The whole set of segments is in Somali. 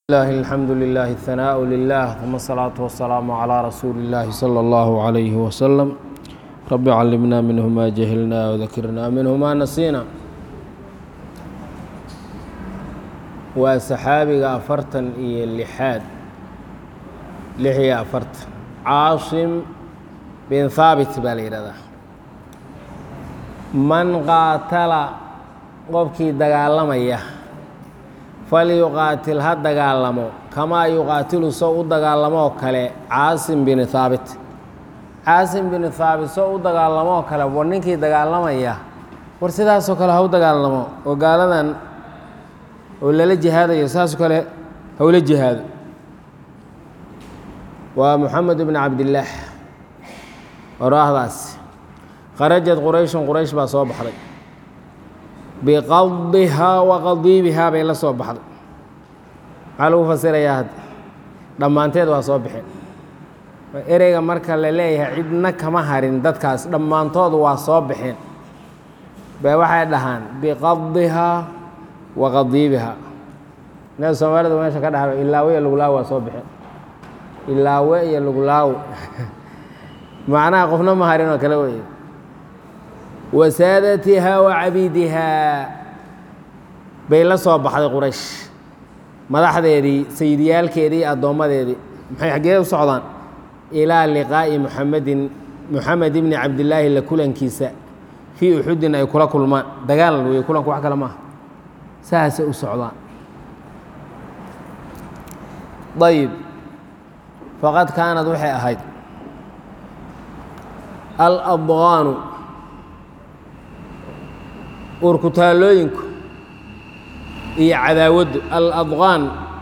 الله الحمد لله الثناء لله ثم الصلاة والسلام على رسول الله صلى الله عليه وسلم رب علمنا منه ما جهلنا وذكرنا منه ما نسينا waa saxaabiga afartan iyo lixaad lix iyo afartan caasim bin haabit baa la yidhahdaa man qaatala qofkii dagaalamaya falyuqaatil ha dagaalamo kamaa yuqaatilu soo u dagaalamoo kale caasim bin haabit caasim bin haabit soo u dagaalamoo kale war ninkii dagaalamaya war sidaasoo kale ha u dagaalamo oo gaaladan oo lala jihaadayo saasoo kale howla jihaado waa moxamed bn cabdillaah oraahdaas kharajad qurayshun quraysh baa soo baxday biqadihaa wa qadiibihaa bay la soo baxday maxaa lagu fasirayaa hadda dhammaanteed waa soo baxeen ereyga marka la leeyahay cidna kama harin dadkaas dhammaantood waa soo baxeen ba waxay dhahaan biqadihaa wa qadiibihaa ina soomaalida meesha ka dhaha ilaawe iyo luglaawo waa soo baxeen ilaawe iyo luglaawo macnaha qofna ma harin oo kale wey wasaadatihaa wa cabiidihaa bay la soo baxday quraysh madaxdeedii sayidiyaalkeedii addoommadeedii maxay xaggee u socdaan ilaa liqaa'i muxamedin muxamed ibni cabdillaahi la kulankiisa fii uxudin ay kula kulmaan dagaal wey kulanku wax kale maaha saasay u socdaan ayib faqad kaanad waxay ahayd alabqaanu urkutaalooyinku iyo cadaawaddu aladqaan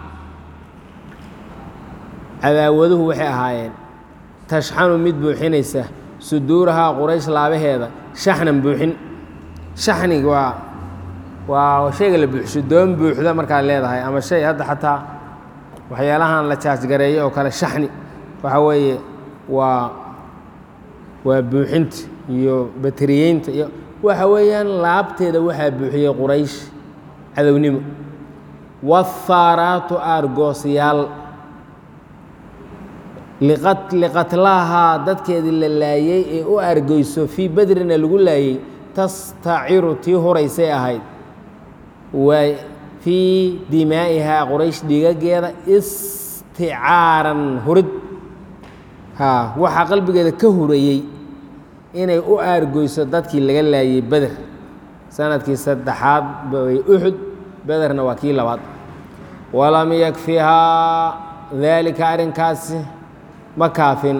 cadaawaduhu waxay ahaayeen tashxanu mid buuxinaysa suduurahaa quraysh laabaheeda shaxnan buuxin shaxnig waa waa shayga la buuxsho doon buuxda markaad leedahay ama shay hadda xataa waxyaalahan la jaasgareeyo oo kale shaxni waxa weeye waa waa buuxinta iyo bateriyeynta iyo waxa weeyaan laabteeda waxaa buuxiyey quraysh cadownimo wahaaraatu aargoosyaal liqatlaahaa dadkeedii la laayey ee u argeyso fii bedrina lagu laayey tastaciru tii horaysay ahayd waa fii dimaa'ihaa quraysh dhigageeda isticaaran hurid haa waxaa qalbigeeda ka hurayey inay u aargoyso dadkii laga laayey beder sanadkii saddexaad bay uxud bederna waa kii labaad walam yakfihaa daalika arrinkaasi ma kaafin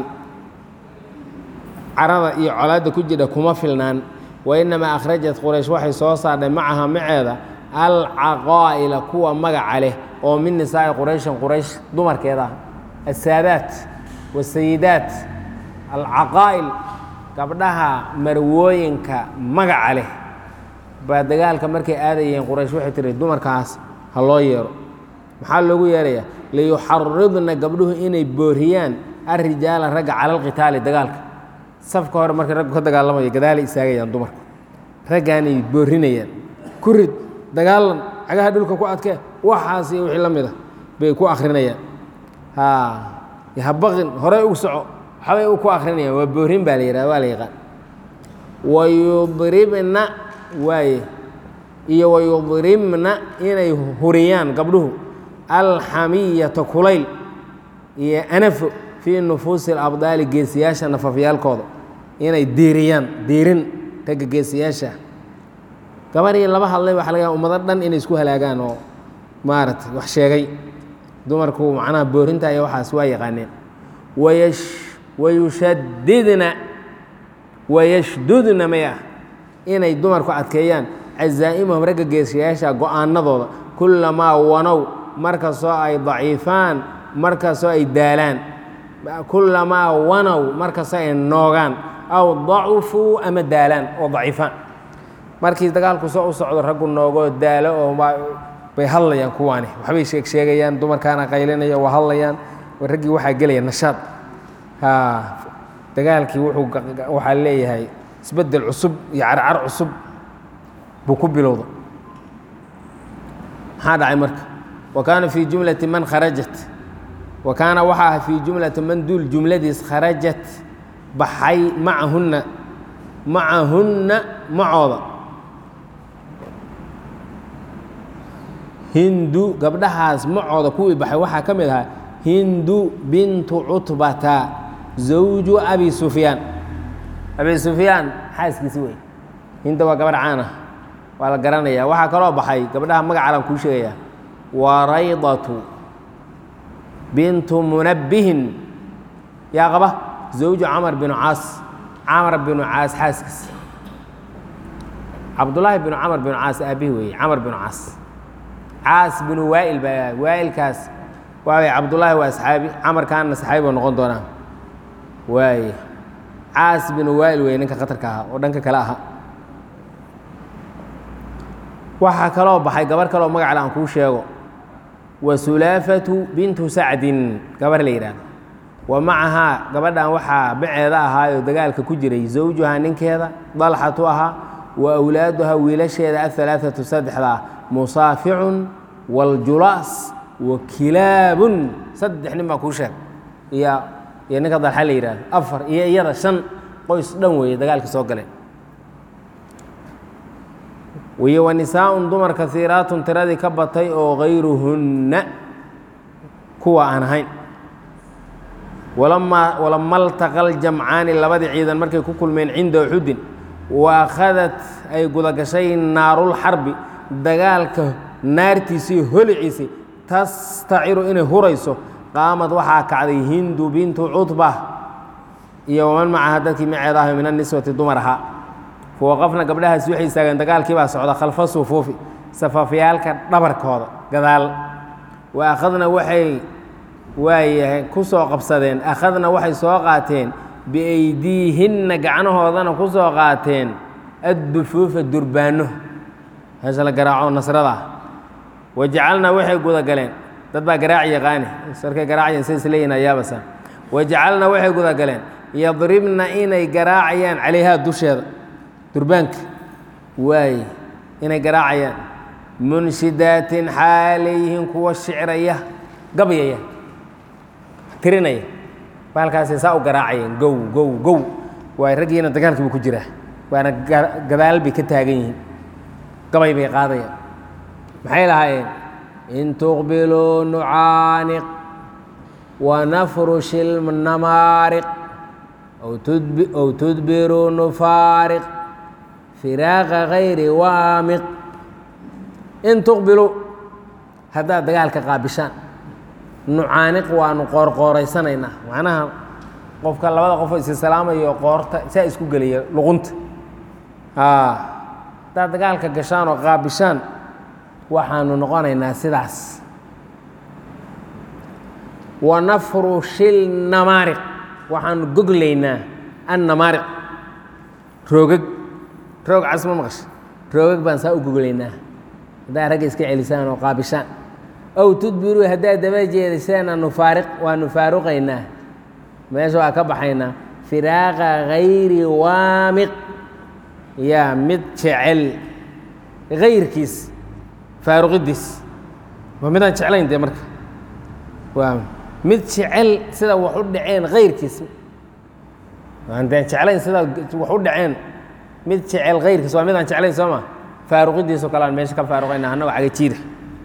carada iyo colaadda ku jira kuma filnaan wa innamaa akhrajat quraysh waxay soo saardhay macaha maceeda alcaqaa'ila kuwa magaca leh oo min nisaa'i qurayshin quraysh dumarkeeda ah asaadaat wasayidaat alcaqaa'il gabdhaha marwooyinka magaca leh baa dagaalka markay aadayeen quraysh waxay tihi dumarkaas ha loo yeero maxaa loogu yeerayaa liyuxaridna gabdhuhu inay booriyaan alrijaala ragga cala alqitaali dagaalka safka hore markay raggu ka dagaalamaya gadaalay istaagayaan dumarku raggaanay boorinayaan ku rid dagaalan cagaha dhulka ku adkee waxaas iyo wixii la mid a bay ku akrinayaan habaqin horey u soco waxbay ku akrinayaan waa boorin baa la yihahda waa la yaqaan wayudribna waaye iyo wayudribna inay huriyaan gabdhuhu alxamiyata kulayl iyo anafo fii nufuusi alabdaali geesiyaasha nafafyaalkooda inay diiriyaan diirin ragga geesiyaasha gabarii laba hadlay waxa laga ummado dhan inay isku halaagaan oo maaragtay wax sheegay dumarku macnaha boorinta iyo waxaas waa yaqaaneen wayash wayushadidna wayashdudna may ah inay dumarku adkeeyaan cazaa'imahum ragga geesiyaasha go-aanadooda kullamaa wanow markastoo ay daciifaan markastoo ay daalaan kullamaa wanow markastoo ay noogaan aw dacufuu ama daalaan oo daciifaan markii dagaalku soo u socdo raggu noogoo daalo oo bay hadlayaan kuwaani waxbay sheeg sheegayaan dumarkaana qaylinaya waa hadlayaan raggii waxaa gelaya nashaad dagaalkii wuxuu waxaa leeyahay isbeddel cusub iyo carcar cusub buu ku bilowda maxaa dhacay marka wa kaana fii jumlati man kharajat wa kaana waxaa aha fii jumlati man duul jumladiis kharajat baxay macahunna macahunna macooda hindu gabdhahaas macooda kuwii baxay waxaa ka mid ahaa hindu bintu cutbata zawju abi sufyaan abi sufyaan xaaskiisi wey hinda waa gabadh caan ah waa la garanaya waxaa kaloo baxay gabdhaha magacalan kuu sheegaya waraydatu bintu munabbihin yaa qaba zawju camar binu caas camar binu caas xaaskiis cabdullaahi binu camar binu caas aabihi weeye camar binu caas caas binu waa'il baa waa'ilkaas waaway cabdullaahi waa asxaabi camarkaana saxaabi buu noqon doonaa waaye caas binu waa'il weye ninka khatarka ahaa oo dhanka kale ahaa waxaa kaloo baxay gabarh kaloo magacale aan kuu sheego wa sulaafatu bintu sacdin gabarh la yidhaahdo wa macahaa gabadhan waxaa maceeda ahaayoo dagaalka ku jiray zawjuhaa ninkeeda dalxatu ahaa wa awlaaduhaa wiilasheeda ahalaaatu saddexdaa musaaficun waljulaas wa kilaabun saddex nin baa kuu sheeg iyo iyo ninka dalxa la yidhaahdo afar iyo iyada shan qoys dhan weeye dagaalka soo galeen wiyo wa nisaa'un dumar kaiiraatun tiradii ka batay oo hayruhunna kuwa aan ahayn walamaa walama altaqa aljamcaani labadii ciidan markay ku kulmeen cinda uxudin wa akhadat ay gudagashay naarulxarbi dagaalka naartiisii holiciisii tastaciru inay hurayso qaamad waxaa kacday hindu bintu cutba iyo waman macaha dadkii maceeda ahay min aniswati dumar ahaa fawaqafna gabdhahaasi waxay istaageen dagaalkii baa socda khalfa sufuufi safafyaalka dhabarkooda gadaal wa akhadna waxay waayahay ku soo qabsadeen akhadna waxay soo qaateen biaydiihinna gacnahoodana ku soo qaateen addufuufa durbaano heesha la garaaco nasrada wajacalna waxay gudagaleen dad baa garaaci yaqaani sarkay garaacayeen sidays leeyihin ayaabasa wajacalna waxay gudagaleen yadribna inay garaacayaan calayhaa dusheeda durbaanka waaye inay garaacayaan munshidaatin xaalayyihiin kuwa shicraya gabyaya tirinaya baalkaasay saa u garaacayeen gow gow gow waay raggiina dagaalkii buu ku jiraa waana gadaal bay ka taagan yihiin gabay bay qaadayaan maxay lahaayeen in tuqbiluu nucaaniq wanafrush ilnamaariq ow tudbiruu nufaariq firaaqa hayri waamiq in tuqbiluu haddaad dagaalka qaabishaan nucaaniq waanu qoorqooraysanaynaa macnaha qofka labada qofoo isi salaamayo qoorta saa isku geliya luqunta haddaad dagaalka gashaan oo qaabishaan waxaanu noqonaynaa sidaas wanafrushil namaariq waxaanu goglaynaa annamaariq roogag roog cas ma maqasha roogag baan saa u goglaynaa haddaad ragga iska celisaan oo qaabishaan ow tudbiruu haddaad daba jeediseena nufaariq waanu faaruqaynaa meesha waa ka baxaynaa firaaqa hayri waamiq yaa mid jecel hayrkiis faaruqidiis waa midaan jeclayn dee marka waa mid jecel sida wax u dhaceen hayrkiis aan dee jeclayn sida wax u dhaceen mid jecel hayrkiis waa midaan jeclayn soo ma faaruqidiisoo kale aan meesha ka faaruqayna annago cagajiida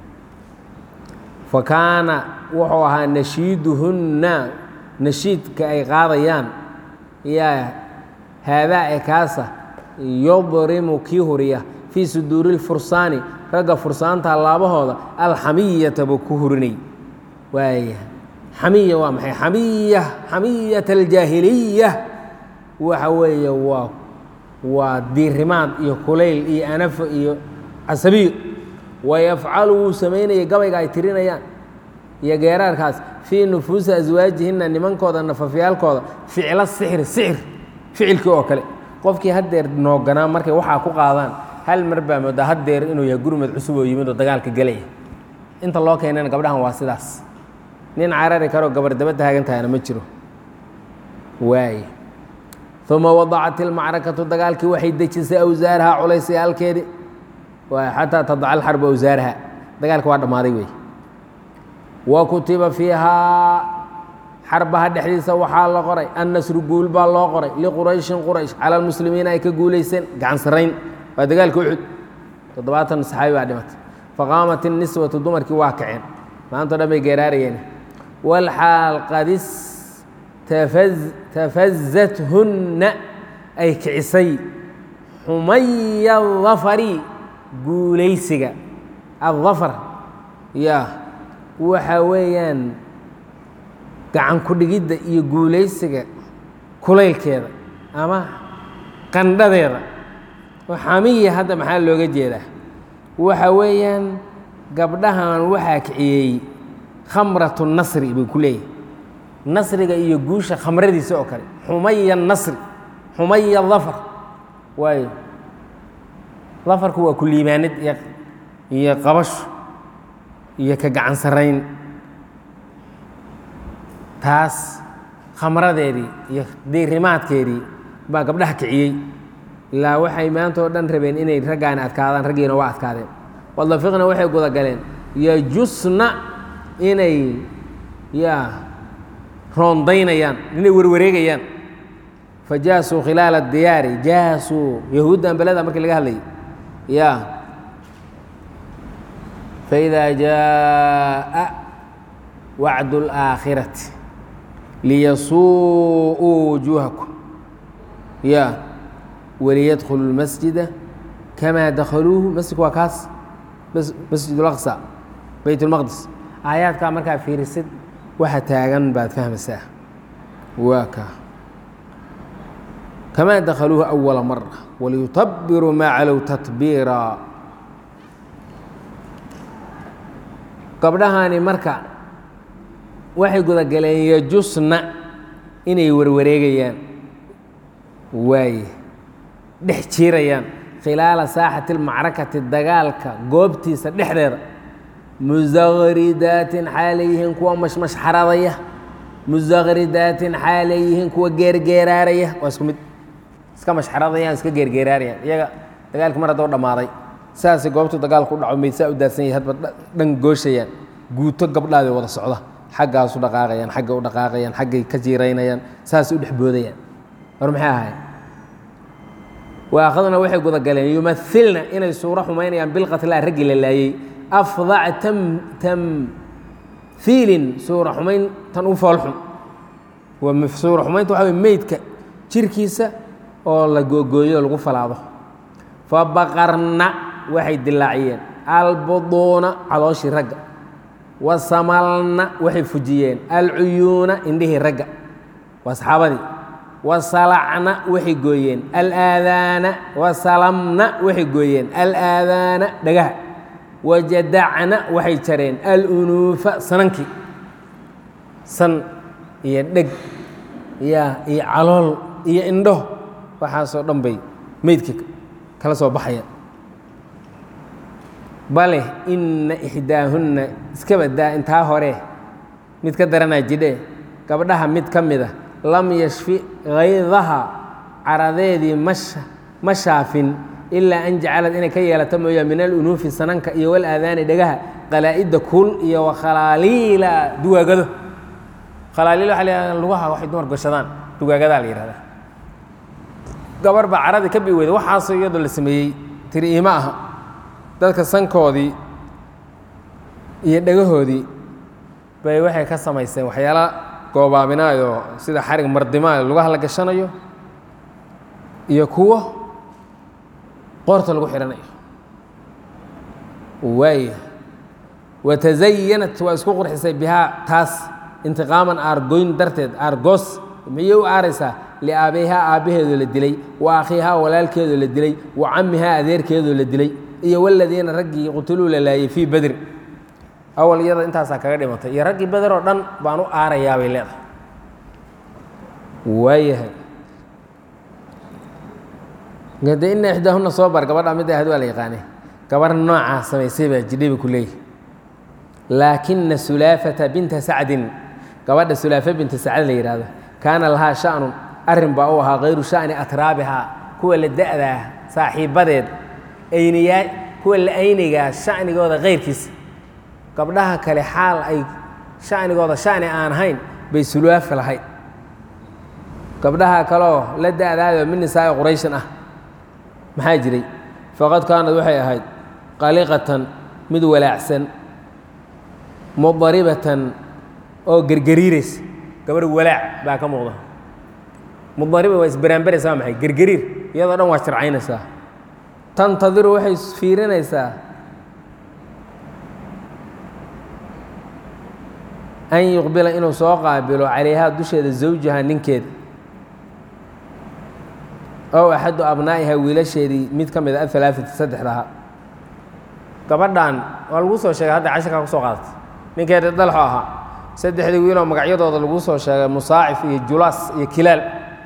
fa kaana wuxuu ahaa nashiiduhunna nashiidka ay qaadayaan yaa haadaa ee kaasa yudrimu kii huriya fii suduuri lfursaani ragga fursaanta laabahooda alxamiyata buu ku hurinay waaya xamiya waa maxay xamiya xamiyata aljaahiliya waxa weeye waa waa diirimaad iyo kulayl iyo anafo iyo casabiyo wayafcalu wuu samaynaya gabayga ay tirinayaan iyo geeraarkaas fii nufuusi aswaajihinna nimankooda nafafyaalkooda ficlo sixri sixir ficilkii oo kale qofkii haddeer nooganaa markay waxaa ku qaadaan hal mar baa moodaa haddeer inuu yahay gurmad cusub oo yimid oo dagaalka gelaya inta loo keenana gabdhahan waa sidaas nin carari karoo gabar daba taagan tahayna ma jiro waay uma wadacat ilmacrakatu dagaalkii waxay dejisay awsaaraha culaysayaalkeedii xataa tadaca alxarbu awsaaraha dagaalka waa dhammaaday wey wa kutiba fiihaa xarbaha dhexdiisa waxaa la qoray annasru guul baa loo qoray liqurayshin quraysh cala almuslimiina ay ka guulayseen gacan sarrayn waa dagaalka uxud toddobaatan saxaabi baa dhimatay faqaamat inniswatu dumarkii waa kaceen maantao dhan bay geeraarayeen walxaal qadis tafazathunna ay kicisay xumaya dafari guulaysiga addafar ya waxa weeyaan gacan ku-dhigidda iyo guulaysiga kulaylkeeda ama qandhadeeda xamiya hadda maxaa looga jeedaa waxa weeyaan gabdhahan waxaa kiciyey khamratu nasri buu ku leeyahy nasriga iyo guusha khamradiisa oo kale xumaya nasri xumaya dafar waayo dafarku waa ku liibaanid iyo iyo qabasho iyo ka gacan sarrayn taas khamradeedii iyo diirimaadkeedii baa gabdhaha kiciyey ilaa waxay maanta oo dhan rabeen inay raggaani adkaadaan raggiina waa adkaadeen wadafiqna waxay gudagaleen yajusna inay yaa roondaynayaan inay werwareegayaan fa jaasuu khilaala diyaari jaasuu yahuuddan beleda markii laga hadlayay ya faidaa jaaءa wacdu اlآakhirati liyasuu'uu wujuuhakum ya waliyadkhulu اlmasjida kamaa dakhaluuhu masjidku waa kaas masjid اlaqsa beyt اlmaqdis aayaadkaa markaa fiirisid waxa taagan baad fahmaysaa waa ka kamaa dakhaluuhu أwala mara waliyutabiruu maa calow tatbiira gabdhahaani marka waxay gudagaleen yajusna inay warwareegayaan waaye dhex jiirayaan khilaala saaxati اlmacrakati dagaalka goobtiisa dhexdeeda musakridaatin xaaleyihiin kuwa mashmashxaradaya musakridaatin xaaleyihiin kuwa geergeeraaraya waa isku mid iska mashxaradayaan iska geergeeraarayaan iyaga dagaalki mar haddoo dhammaaday saasay goobtu dagaalku u dhaco maysaa u daadsan yahay hadba dhan gooshayaan guuto gabdhaaday wada socda xaggaasu dhaqaaqayaan xagga u dhaqaaqayaan xaggay ka jiiraynayaan saasay u dhex boodayaan war maxay ahayd waaqaduna waxay gudagaleen yumailna inay suuro xumaynayaan bilqatlaa raggii la laayey afdac tamhiilin suura xumayn tan u foolxun suura xumaynta waxa wey meydka jirkiisa oo la googooyo lagu falaado fabaqarna waxay dilaaciyeen albuduuna calooshii ragga wasamalna waxay fujiyeen alcuyuuna indhihii ragga waa saxaabadii wasalacna waxay gooyeen alaadaana wasalamna waxay gooyeen alaadaana dhagaha wajadacna waxay jareen alunuufa sanankii san iyo dheg ya iyo calool iyo indho waxaasoo dhan bay meydka kala soo baxayaan bale inna ixdaahunna iska badaa intaa hore mid ka daranaa jidhe gabdhaha mid ka mid a lam yashfi haydaha caradeedii masha ma shaafin ilaa an jacalad inay ka yeelato mooyaa min alunuufi sananka iyo walaadaani dhagaha qalaa'idda kuul iyo wakhalaaliila dugaagado khalaaliil waxa la yihahda lugaha waxay dumar goshadaan dugaagadaa la yihahdaa gabar baa caradii ka bi weyda waxaasoo iyadoo la sameeyey tiri iima aha dadka sankoodii iyo dhagahoodii bay waxay ka samaysteen waxyaala goobaabinaayoo sida xarig mardimaayo lugaha la gashanayo iyo kuwo qoorta lagu xidhanayo waaya watazayanat waa isku qurxisay bihaa taas intiqaaman aargoyn darteed aargoos miyay u aaraysaa liaabayhaa aabbaheedoo la dilay wa akhiihaa walaalkeedoo la dilay wa cammihaa adeerkeedoo la dilay iyo waladiina raggii qutiluu la laayey fii bedrin awal iyada intaasaa kaga dhimatay iyo raggii beder oo dhan baan u aarayaa bay leedahay waayahay de ina ixdaahuna soo bar gabadha mid ahayd waa la yaqaane gabar noocaa samaysay baa jidhayba ku leeyahy laakina sulaafata binta sacdin gabadha sulaafa binta sacd la yidhaahdo kaana lahaa sha'nun arrin baa u ahaa hayru sha'ni atraabihaa kuwa la da'daa saaxiibbadeed ayniyaa kuwa la aynigaa sha'nigooda kayrkiisa gabdhaha kale xaal ay shanigooda shani aan ahayn bay sulaafi lahayd gabdhaha kaleoo la da-daayoo min nisaa'i qurayshin ah maxaa jiray faqad kaanad waxay ahayd qaliqatan mid walaacsan mudaribatan oo gergariiraysa gabarh walaac baa ka muuqda mudariba waa isbaraanbaraysa waa maxay gergariir iyadoo dhan waa sharcaynaysaa tantadiru waxay fiirinaysaa an yuqbila inuu soo qaabilo calayhaa dusheeda zawjaha ninkeeda ow axadu abnaa'iha wiilasheedii mid ka mid a alaaati saddexdaha gabadhan waa lagu soo sheegay hadda casharkaa kusoo qaadatay ninkeeda dalxo ahaa saddexdii wiiloo magacyadooda lagu soo sheegay musaacif iyo julaas iyo kilaal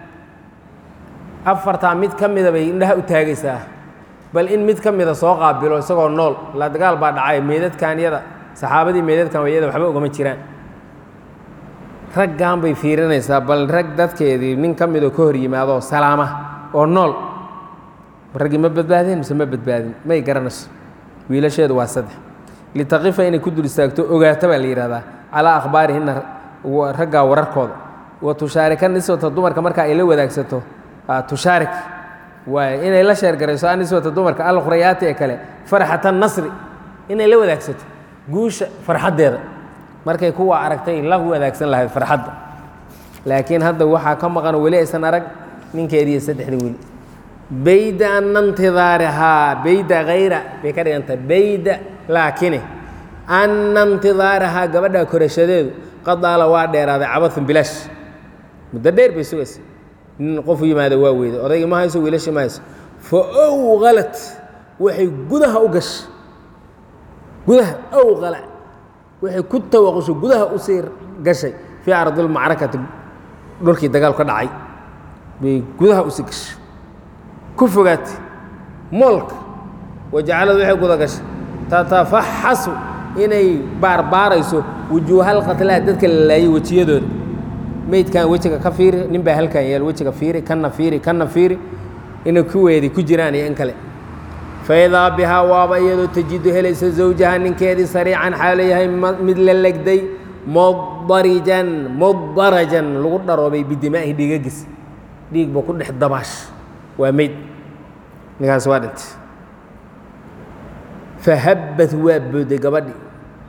afartaa mid ka mida bay indhaha u taagaysaa bal in mid ka mida soo qaabilo isagoo nool la dagaal baa dhacay meydadkan yada saxaabadii meydadkan wayada waxba ogama jiraan raggan bay fiirinaysaa bal rag dadkeedii nin ka midoo ka hor yimaadoo salaama oo nool raggii ma badbaadeen mise ma badbaadin may garanayso wiilasheedu waa saddex litaqifa inay ku dul istaagto ogaato baa la yidhahdaa calaa akhbaarihinna raggaa wararkooda wa tushaarika niswata dumarka marka ay la wadaagsato tushaarik waay inay la sheergarayso aniswata dumarka alkhurayaati ee kale farxata nasri inay la wadaagsato guusha farxaddeeda markay kuwa aragtay la wadaagsan lahayd farxadda laakiin hadda waxaa ka maqan weli aysan arag ninkeediiyo saddexda wiil bayda ana ntidaarihaa bayda hayra bay ka dhigantah bayda laakine ana ntidaarahaa gabadha korashadeedu qadaala waa dheeraaday cabaun bilaash muddo dheer bay sugaysa nin qofu yimaado waa weyda odaygii ma hayso wiilashii ma hayso fa owqalat waxay gudaha u gashay gudaha owqala waxay ku tawaqusho gudaha u sii gashay fii ardilmacrakati dhulkii dagaal ka dhacay bay gudaha u sii gashay ku fogaatay moolka wajacalad waxay guda gashay tatafaxasu inay baarbaarayso wujuuhal qatlaa dadka la laayay wejiyadooda meydkan wejiga ka fiiri nin baa halkan yeel wejiga fiiri kanna fiiri kanna fiiri inay kuweedii ku jiraan iyo in kale faidaa bihaa waaba iyadoo tajidu helaysa zawjaha ninkeedii sariican xaalo yahay mid la legday mudarijan mudarajan lagu dharoobay bidimaahi dhiigagis dhiig ba ku dhex dabaash waa meyd ninkaas waa dhintay fahabbat waa booday gabadhii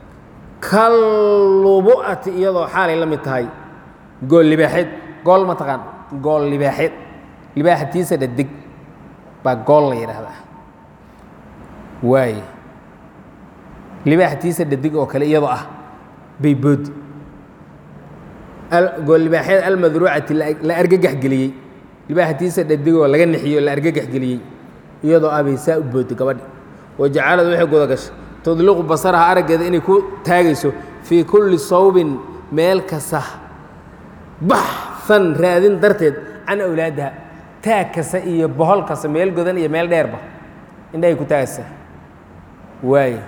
kallubu'ati iyadoo xaalay la mid tahay gool libaaxeed gool ma taqaan gool libaaxeed libaaxatiisa dhadig baa gool la yidhaahdaa waaye libaaxatiisa dhadig oo kale iyadoo ah bay boodi gool libaaxeed almadruucati la argagax geliyey libaaxatiisa dhadigoo laga nixiyo la argagax geliyey iyadoo ah bay saa u boodi gabadhi wajacalad waxay guda gashay tudliqu basaraha araggeeda inay ku taagayso fii kulli sawbin meel kasta baxan raadin darteed can awlaadiha taag kasta iyo bohol kasta meel godan iyo meel dheerba indhahay ku taagaysaa waaye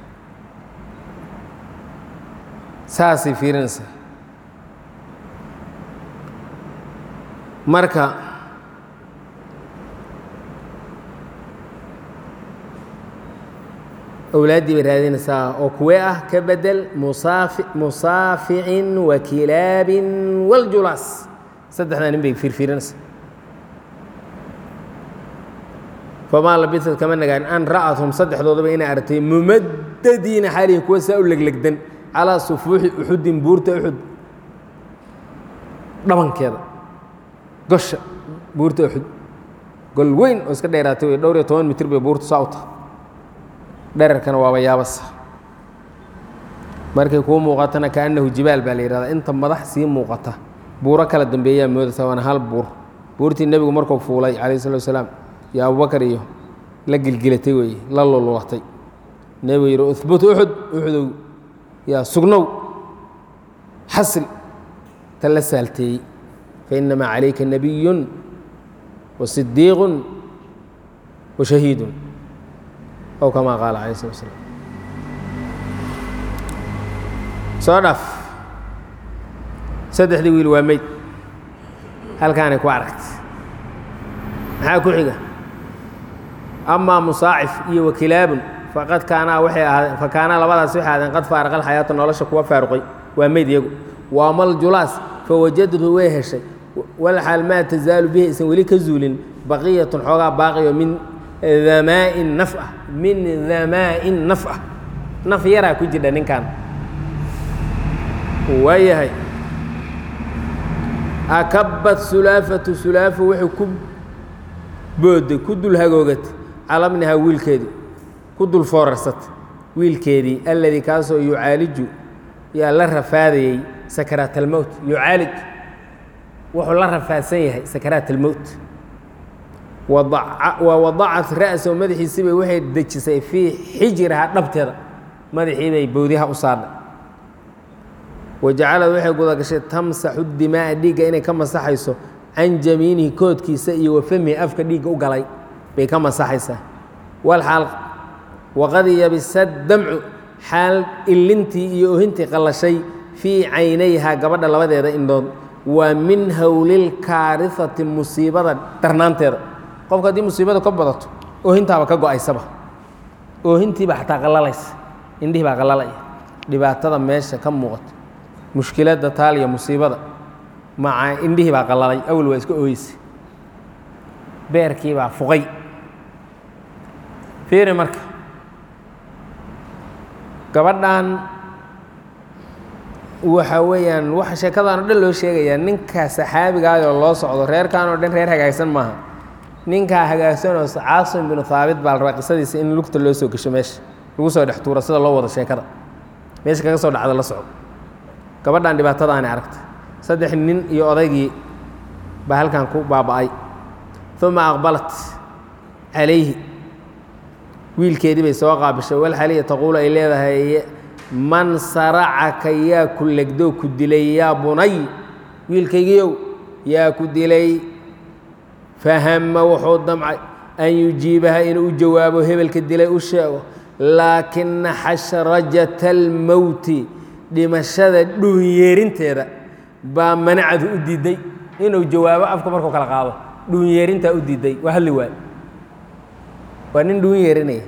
saasay fiirinaysaa marka awlaaddii bay raadinaysaa oo kuwee ah ka bedel musaafi musaaficin wa kilaabin waljulaas saddexdaa nin bay fiirfiirinaysaa famaa labisad kama nagaanin an ra'athum saddexdoodaba inay aragtay mumadadiina xaalihi kuwa saa u leglegdan calaa sufuuxi uxudin buurta uxud dhabankeeda gosha buurta uxud gol weyn oo iska dheeraatay wey dhowr iyo toban mitir bay buurta saa u tahay dherarkana waaba yaabasa markay kuu muuqatana kaannahu jibaal baa la yidhahdaa inta madax sii muuqata buuro kala dambeeyaa moodaysa waana hal buur buurtii nebigu markuu fuulay calayh salatu wasalaam iyo abubakar iyo la gilgilatay weeye la lululatay nebigu yidhi uhbut uxud uxudow yaa sugnow xasil ta la saalteeyey fainamaa calayka nabiyun wa sidiiqun wa shahiidun ow kamaa qaala calayh slat slam soo dhaf saddexdii wiil waa meyd halkaanay ku aragtay maxaa ku xiga amaa musaacif iyo wakilaabun faqad kaanaa waxay ahaadeen fa kaanaa labadaas waxay ahaadeen qad faaraqa alxayaata nolosha kuwa faaruqay waa meyd iyagu waamal-julaas fawajadhu way heshay walxaal maa tasaalu bihi aysan weli ka zuulin baqiyatun xoogaa baaqiyo min damaa'in naf ah min damaa'in naf ah naf yaraa ku jidha ninkan waayahay akabat sulaafatu sulaafu wuxuu ku booday ku dul hagoogatay calabnihaa wiilkeedii ku dul foorarsatay wiilkeedii alladii kaasoo yucaaliju yaa la rafaadayey sakaraat almowt yucaalij wuxuu la rafaadsan yahay sakaraat almowt wa wadacat ra'sahu madaxiisibay waxay dejisay fii xijirihaa dhabteeda madaxiibay bowdiyaha u saadhay wajacalad waxay gudagashay tamsaxu dimaa'a dhiigga inay ka masaxayso can jamiinihi koodkiisa iyo wafamihi afka dhiigga u galay bay ka masaxaysaa walxaal waqad yabisa damcu xaal ilintii iyo ohintii qallashay fii caynayhaa gabadha labadeeda indhood waa min howlilkaarihati musiibada darnaanteeda qofka haddii musiibada ka badato oohintaaba ka go-aysaba oohintiibaa xataa qallalaysa indhihii baa qallalaya dhibaatada meesha ka muuqato mushkiladda taaliya musiibada maca indhihii baa qallalay awal waa iska ooyeysay beerkii baa fuqay fiiri marka gabadhan waxa weeyaan waxa sheekadan o dhan loo sheegayaa ninka saxaabigaayoo loo socdo reerkan oo dhan reer hagaagsan maaha ninkaa hagaagsanoo caasim binu haabit baa la rabaa qisadiisa in lugta loo soo gesho meesha lagu soo dhex tuuro sida loo wado sheekada meesha kaga soo dhacda la socdo gabadhan dhibaatadaani aragta saddex nin iyo odaygii baa halkan ku baaba'ay uma aqbalat calayhi wiilkeedii bay soo qaabishay walxaliya taquulu ay leedahay man saracaka yaa ku legdoo ku dilay yaa bunay wiilkaygiiow yaa ku dilay fahama wuxuu damcay an yujiibaha inuu u jawaabo hebelka dilay u sheego laakina xashrajata almowti dhimashada dhuunyeerinteeda baa manacadu u diiday inuu jawaabo afka markuu kala qaado dhuunyeerintaa u diiday waa hadli waay waa nin dhuun yeerinaya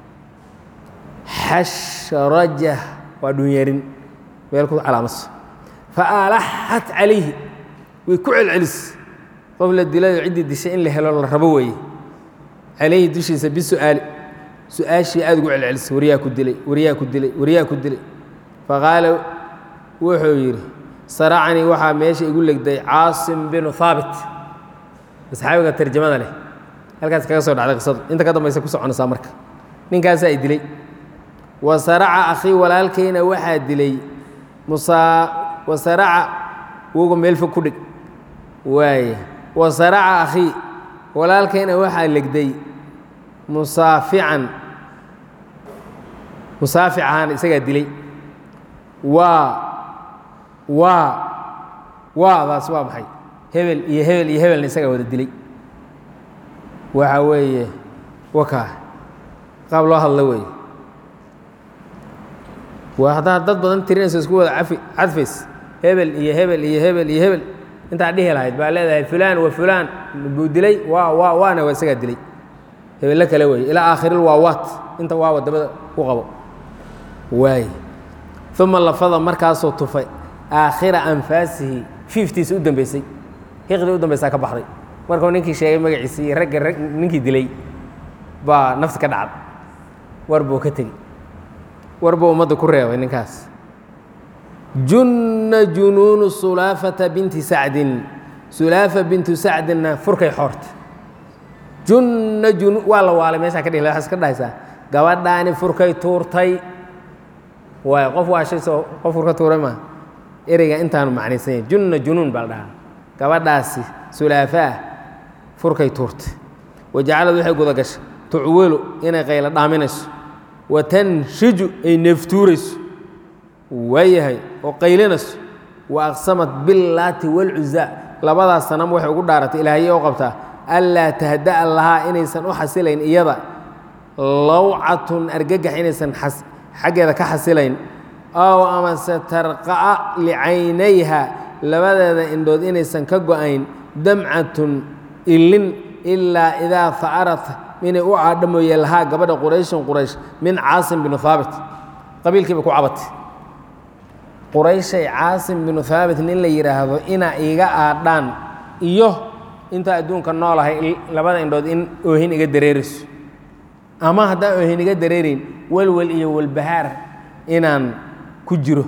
xashraja waa dhuun yeerin meel ku calaamaso faalaxat calayhi way ku celcelis qof la dilayo ciddii dishay in la helo la rabo weeye calayhi dushiisa bisu'aali su-aashii aada ugu celcelisay waryaa ku dilay waryaa ku dilay waryaa ku dilay faqaala wuxuu yidhi saracanii waxaa meesha igu legday caasim binu haabit asxaabiga tarjamada leh halkaas kaga soo dhacday qisadu inta ka dambaysa ku soconaysaa marka ninkaasaa i dilay wa saraca akhii walaalkayna waxaa dilay musaa wa saraca woga meel fog ku dhig waaya wa saraca akhii walaalkayna waxaa legday musaafican musaafic ahaan isagaa dilay waa waa waadaas waa maxay hebel iyo hebel iyo hebelna isagaa wada dilay waxa weeye wakaa qaab loo hadlo weeye waa haddaa dad badan tirinayso isku wada cafi cadfays hebel iyo hebel iyo hebel iyo hebel intaa dhihi lahayd baa leedahay fulaan wa fulaan buu dilay waa waa waana waa isagaa dilay hebello kale weeye ilaa aakhiril waawaat inta waa wadamada ku qabo waay uma lafada markaasuu tufay aakhira anfaasihi fiiftiisa u dambeysay hiqdii u dambeysaa ka baxday markuu ninkii sheegay magaciisa iyo ragga rag ninkii dilay baa nafti ka dhacday war buu ka tegi war buu ummadda ku reebay ninkaas junna junuunu sulaafata binti sacdin sulaafa bintu sacdinna furkay xoorta junna junu waa la waalay meeshaa ka dhihi waxaas ka dhahaysaa gabadhaani furkay tuurtay waay qof waashay soo qof furka tuuray maa ereyga intaanu macnaysan yahay junna junuun baa la dhahaa gabadhaasi sulaafaah furkay tuurtay wajacalad waxay guda gashay tucwelu inay qaylo dhaaminayso wa tanshiju ay neeftuurayso waayahay oo qaylinayso wa aqsamat billaati walcuzaa labadaas sanam waxay ugu dhaaratay ilaahye oo qabtaa anlaa tahda'a lahaa inaysan u xasilayn iyada lawcatun argagax inaysan xaggeeda ka xasilayn ow amase tarqa'a licaynayha labadeeda indhood inaysan ka go-ayn damcatun ilin ilaa idaa fa'arat inay u caadho mooye lahaa gabadha qurayshin quraysh min caasim binu haabit qabiilkiiba ku cabatay qurayshay caasim binu haabit nin la yidhaahdo inaa iiga aadhaan iyo intaa adduunka noolahay labada indhood in oohin iga dareerayso ama haddaan oohin iga dareerayn welwel iyo walbahaar inaan ku jiro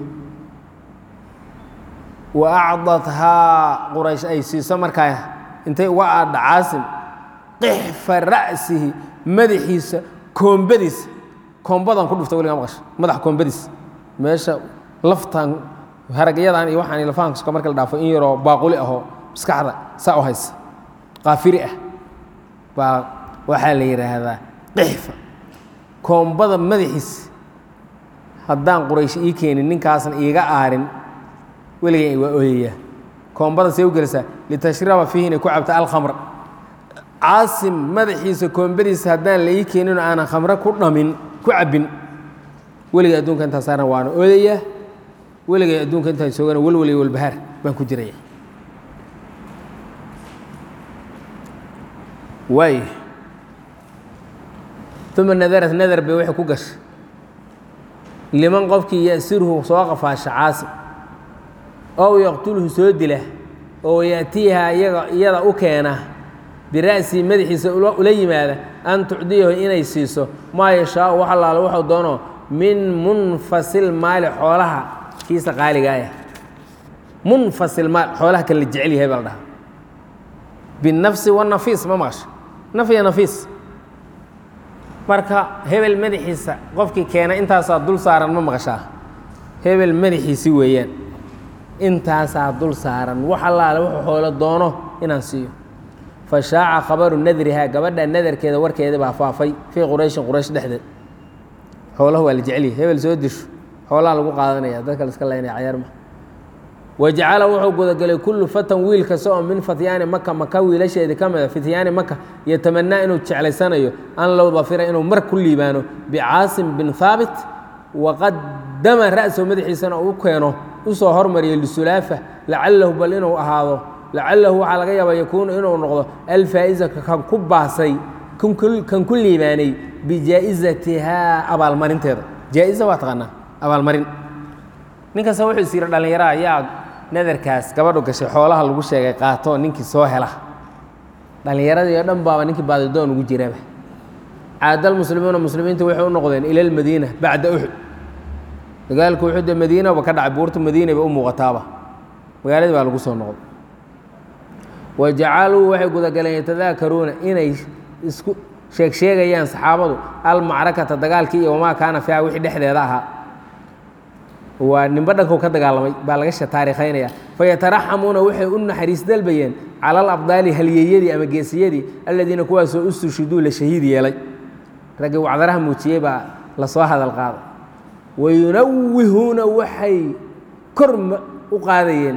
wa acdathaa quraysh ay siiso markaa intay uga aadha caasim qixfa ra'sihi madaxiisa koombadiisa koombadan ku dhufta weligaa maqasha madax koombadiisa meesha laftan haragyadan iyo waxaan lafahanka marka la dhaafo in yaroo baaquli ahoo maskaxda saa u haysa qaafiri ah baa waxaa la yidhaahdaa qixfa koombada madaxiisa haddaan quraysh ii keenin ninkaasna iiga aarin weligay waa ooyayaa koombada see u gelisaa litashraba fiihi inay ku cabta alkhamr caasim madaxiisa koombadiisa haddaan la ii keenino aanan khamre ku dhamin ku cabbin weligay adduunka intaa saaran waana oodayaa weligay adduunka intaan joogana welwel iyo walbahaar baan ku jiraya waay uma nadarat nadar bay waxay ku gashay liman qofkii ya'sirhu soo qafaasha caasim ow yaqtulhu soo dila oo ya'tiiha iyaga iyada u keena bira'sii madaxiisa ula yimaada an tucdiyahu inay siiso maa yashaau wax allaale wuxuu doono min munfasil maali xoolaha kiisa qaaligaaya munfasil maal xoolaha kan la jecel yahay baa la dhahaa binafsi wanafiis ma maqasha naf iyo nafiis marka hebel madaxiisa qofkii keena intaasaa dul saaran ma maqashaa hebel madaxiisi weeyaan intaasaa dul saaran wax allaale wuxuu xoolo doono inaan siiyo fa shaaca khabaru nadrihaa gabadha nadarkeeda warkeeda baa faafay fii qurayshin quraysh dhexdeed xoolaha waa la jecelyahy hebel soo disho xoolaha lagu qaadanaya dadka laska laynaya cayaarma wajacala wuxuu gudagelay kullu fatan wiil kasta oo min fatyaani maka maka wiilasheedii ka mida fityaani maka yatamanaa inuu jeclaysanayo an low dafira inuu mar ku liibaano bicaasim bin haabit waqadama ra'sahu madaxiisana uu keeno usoo hormariyo lisulaafa lacalahu bal inuu ahaado lacalahu waxaa laga yaaba yakuunu inuu noqdo alfaa'iza kan ku baasay kan ku liibaanay bijaa'izatihaa abaalmarinteeda jaa'iza waa taqaanaa abaalmarin nin kasta wuxuu is yidhi dhallinyaraha yaa nadarkaas gabadhu gashay xoolaha lagu sheegay qaatoo ninkii soo hela dhallinyaradii oo dhan baaba ninkii baadidoon ugu jiraba caadal muslimiina muslimiinta waxay u noqdeen ila lmadiina bacda uxud dagaalku uxude madiinaba ka dhacay buurta madiinaba u muuqataaba magaaladii baa lagu soo noqday wa jacaluu waxay gudagaleen yatadaakaruuna inay isku sheeg sheegayaan saxaabadu almacrakata dagaalkii iyo wamaa kaana fiiha wixii dhexdeeda ahaa waa nimba dhanku ka dagaalamay baa laga taariikhaynaya fayataraxamuuna waxay u naxariis dalbayeen cala alabdaali halyeeyadii ama geesiyadii aladiina kuwaasoo ustushiduu la shahiid yeelay raggii wacdaraha muujiyey baa lasoo hadal qaaday wayunawihuuna waxay kor u qaadayeen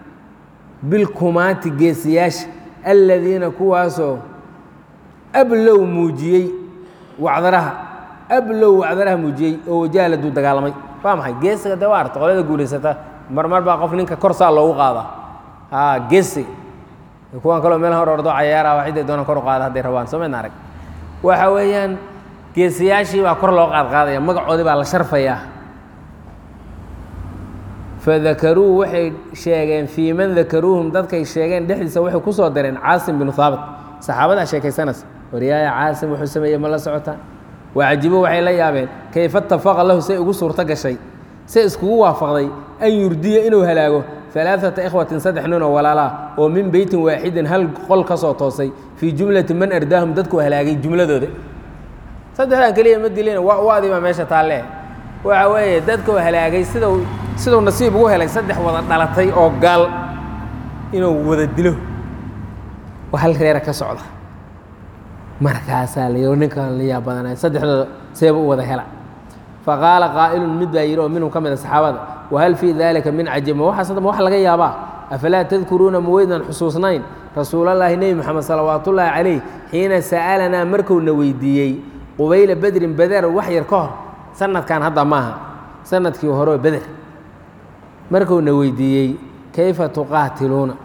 bilkumaati geesiyaasha aladiina kuwaasoo ablow muujiyey wacdaraha ablow wacdaraha muujiyey oo wajaaladuu dagaalamay waa maxay geesiga dee waa arta qolada guulaysata marmar baa qof ninka kor saa loogu qaadaa haa geesiga kuwan kaloo meel hor ordo cayaara waa ciday doonaan kor u qaada hadday rabaan soo maydna arag waxa weeyaan geesiyaashii baa kor loo qaadqaadaya magacoodii baa la sharfayaa fadakaruu waxay sheegeen fii man dakaruuhum dadkay sheegeen dhexdiisa waxay ku soo dareen caasim binu haabit saxaabadaa sheekaysanaysa waryaaya caasim wuxuu sameeyey ma la socotaa wacajibo waxay la yaabeen kayfa tafaqa lahu say ugu suurto gashay say iskugu waafaqday an yurdiya inuu halaago alaaata ikhwatin saddex nin oo walaalaa oo min beytin waaxidin hal qol ka soo toosay fii jumlati man ardaahum dadku halaagay jumladooda saddexdan keliya ma dilin wadi baa meesha taalle waxa weeye dadkuu halaagay sidau siduu nasiib ugu helay saddex wada dhalatay oo gaal inuu wada dilo oo hal reera ka socda markaasaa la ninkan la yaab badanay saddexdooda seeba u wada hela faqaala qaa'ilun mid baa yidhi oo minhum ka mid a saxaabada wahal fii dalika min cajib ma waxaas hadda ma wax laga yaabaa afalaa tadkuruuna ma weydaan xusuusnayn rasuulallaahi nebi moxamed salawaatullaahi calayh xiina sa'alanaa markuuna weydiiyey qubayla bedrin beder wax yar ka hor sanadkan hadda maaha sanadkii horeo beder markuuna weydiiyey kayfa tuqaatiluuna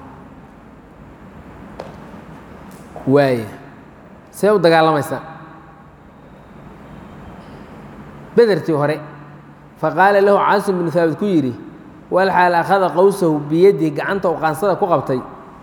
waaya see u dagaalamaysaa bedertii hore faqaala lahu caasim binu haabit ku yidhi walxaal akhada qowsahu biyadihi gacanta u qaansada ku qabtay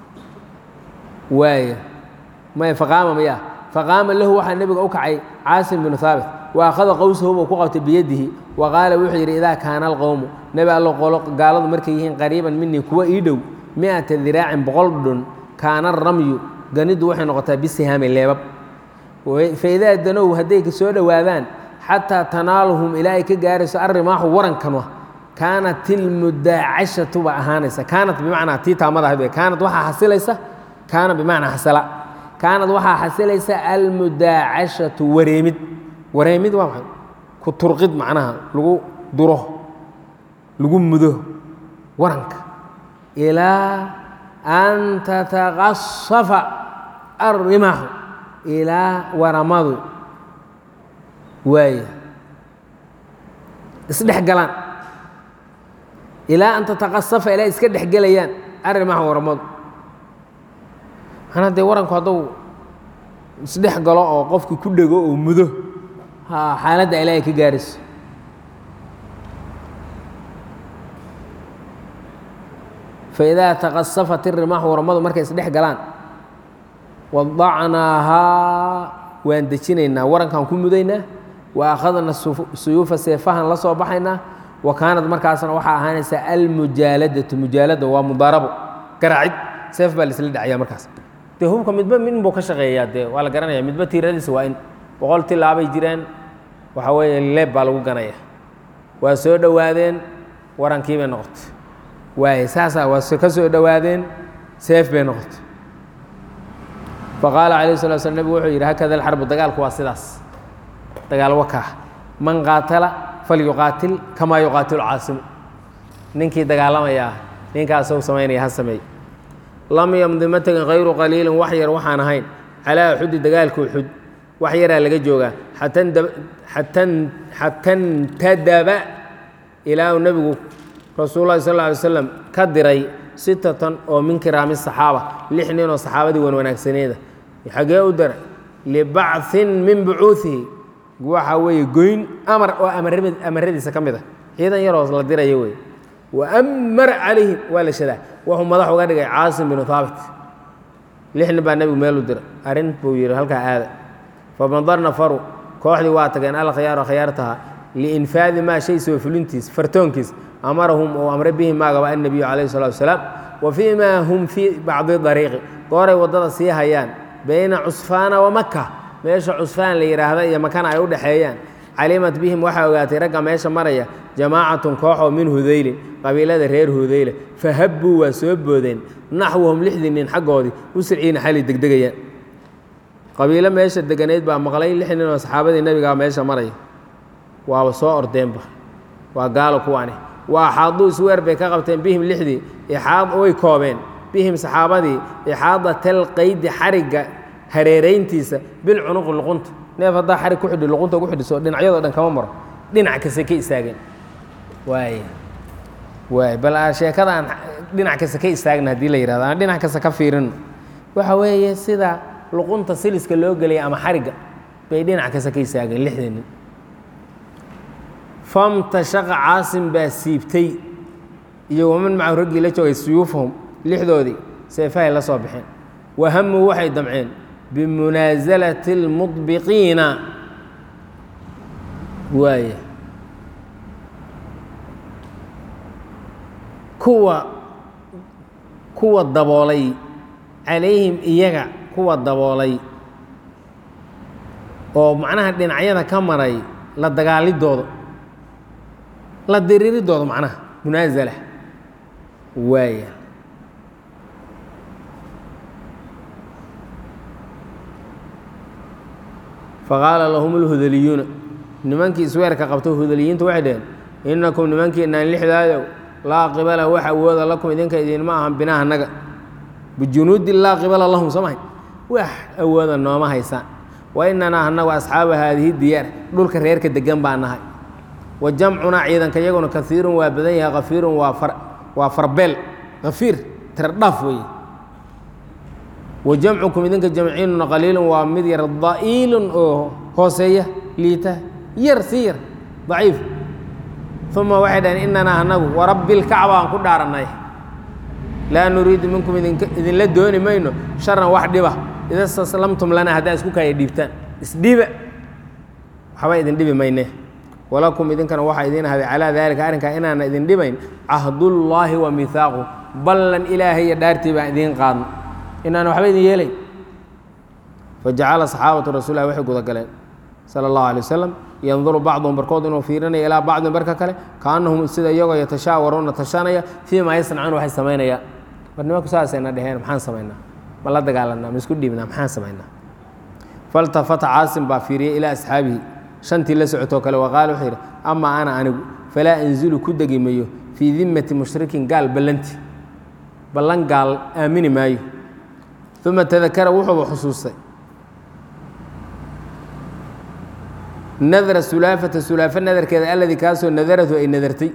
waaya may faqaama maya faqaama lahu waxaa nebiga u kacay caasim binu haabit wa akhada qowsahu buu ku qabtay biyadihi wa qaala wuxuu yidhi idaa kaana alqowmu nebi allo qolo gaaladu markay yihiin qariiban minii kuwa ii dhow mi'ata diraacin boqol dhun kaana ramyu ganiddu waxay noqotaa bisihaami leebab faidaa danow hadday ka soo dhowaadaan xataa tanaaluhum ilaa ay ka gaarayso arrimaaxu warankanwa kaanat ilmudaacashatu ba ahaanaysa kaanat bimacnaa tii taamada ahayd kaanat waxaa xasilaysa kaana bimacnaa xasala kaanad waxaa xasilaysa almudaacashatu wareemid wareemid waa maxay ku turqid macnaha lagu duro lagu mudo waranka ilaa an tataqasafa arrimaxu ilaa waramadu waaya isdhex galaan ilaa an tataqasafa ilaa iska dhex gelayaan arrimaha waramadu manaa dee waranku hadduu isdhex galo oo qofkii ku dhego oo mudo ha xaaladda ilaa ay ka gaarayso faidaa taqasafat irimaxu waramadu markay isdhex galaan wadacnaahaa waan dejinaynaa warankaan ku mudaynaa wa akhadna suyuufa seefahan la soo baxaynaa wa kaanad markaasna waxaa ahaanaysaa almujaaladatu mujaalada waa mudaarabo garaacid seef baa laisla dhacaya markaas dee hubka midba min buu ka shaqeeyaa dee waa la garanaya midba tiiradiisa waa in boqol tilaabay jiraan waxa weeye leeb baa lagu ganaya waa soo dhowaadeen warankii bay noqotay waaye saasaa waa ka soo dhowaadeen seef bay noqotay faqaala calayh sala slam nebigu wuxuu yidhi hakada alxarbu dagaalku waa sidaas dagaal wakaa man qaatala falyuqaatil kamaa yuqaatilu caasimu ninkii dagaalamayaa ninkaasou samaynaya ha sameey lam yamdi ma tegin hayru qaliilin wax yar waxaan ahayn calaa uxudi dagaalka uxud wax yaraa laga joogaa xata ntadaba ilaa uu nebigu rasuul lahi sal ly slam ka diray sitatan oo min kiraami saxaaba lix nin oo saxaabadii wan wanaagsaneeda xagee u dara libacin min bucuuihi waxa weeye goyn amar oo amaradiisa ka mid a ciidan yaroo la diraya wey waamara calayhim waa la shadaa wuxuu madax uga dhigay caasim binu haabit lix nin baa nebigu meel u dira arrin buu yidhi halkaa aada fabandarna faru kooxdii waa tageen alkhiyaaru khiyaartaha liinfaadi maa shay soo fulintiis fartoonkiis amarahum ou amre bihi maagaba annabiyu calayhi salatu wasalaam wa fii maa hum fii bacdi dariiqi gooray waddada sii hayaan bayna cusfaana wa maka meesha cusfaan la yidhaahda iyo makana ay u dhexeeyaan calimat bihim waxaa ogaatay ragga meesha maraya jamaacatun kooxoo min hudaylin qabiilada reer hudayla fahabbuu waa soo boodeen naxwahum lixdii nin xaggoodii usriciina xali degdegayaan qabiilo meesha deganeyd baa maqlay lix nin oo saxaabadii nebigaa meesha maraya waaba soo ordeenba waa gaalo kuwaani waa axaaduu isweer bay ka qabteen bihim lixdii ixaad way koobeen bihim saxaabadii ixaadatal qaydi xarigga hareerayntiisa bilcunuqi luqunta neef haddaa xarig ku xidhi luqunta ku xidhiso dhinacyadoo dhan kama maro dhinac kasta ka istaageen waay waay bal sheekada aan dhinac kasta ka istaagna haddii la yihahdo aan dhinac kasta ka fiirino waxa weeye sida luqunta siliska loo gelaya ama xarigga bay dhinac kasta ka istaageen lixdii nin famtashaqa caasim baa siibtay iyo waman macahu raggii la joogay suyuufahum lixdoodii seefahay la soo baxeen wahamuu waxay damceen bimunaasalati اlmudbiqiina waaya kuwa kuwa daboolay calayhim iyaga kuwa daboolay oo macnaha dhinacyada ka maray la dagaalidooda la diriiridooda macnaha munaasala waaya faqaala lahum اlhudaliyuuna nimankii isweerka qabto hudaliyiintu waxay dhaheen inakum nimankiinaan lixdaayow laa qibala wax awooda lakum idinka idinma ahan binaa annaga bijunuudin laa qibala lahum soo mahay wax awooda nooma haysaan wa inanaa annagu asxaaba haadihi diyaar dhulka reerka degan baa nahay wa jamcunaa ciidanka iyaguna kaiirun waa badan yahay kafiirun waa farbeel kafiir tiradhaaf weeye wa jamcukum idinka jamciinuna qaliilun waa mid yar da'iilun oo hooseeya liita yar si yar daciif uma waxay dhaheen inanaa anagu warabbi lkacba aan ku dhaarannay laa nuriidu minkum idinla dooni mayno sharan wax dhiba ida staslamtum lanaa haddaa isku kaya dhiibtaan isdhiiba waxba idin dhibi mayne walakum idinkana waxaa idiin haday calaa daalika arrinkaa inaana idin dhibayn cahdullaahi wa mihaaqu ballan ilaahay iyo dhaartii baan idiin qaadno inaana waxba idin yeelayn fajacala saxaabatu rasulilah waxay gudagaleen sala allahu alay wasalam yanduru bacduhum barkood inuu fiirinaya ilaa bacdin barka kale kaanahum sida iyagoo yatashaawaruuna tashanaya fii maa yasnacuun waxay samaynayaan war nimanku saasayna dheheen maxaan samaynaa ma la dagaalanaa ma isku dhiibnaa maxaan samaynaa faltafata caasim baa fiiriyey ilaa asxaabihi shantii la socotoo kale waqaala wuxuu yidhi amaa ana anigu falaa anzilu ku degi mayo fii dimmati mushrikin gaal ballanti ballan gaal aamini maayo uma tadakara wuxuuba xusuustay nadra sulaafata sulaafo nadarkeeda alladii kaasoo nadaratu ay nadartay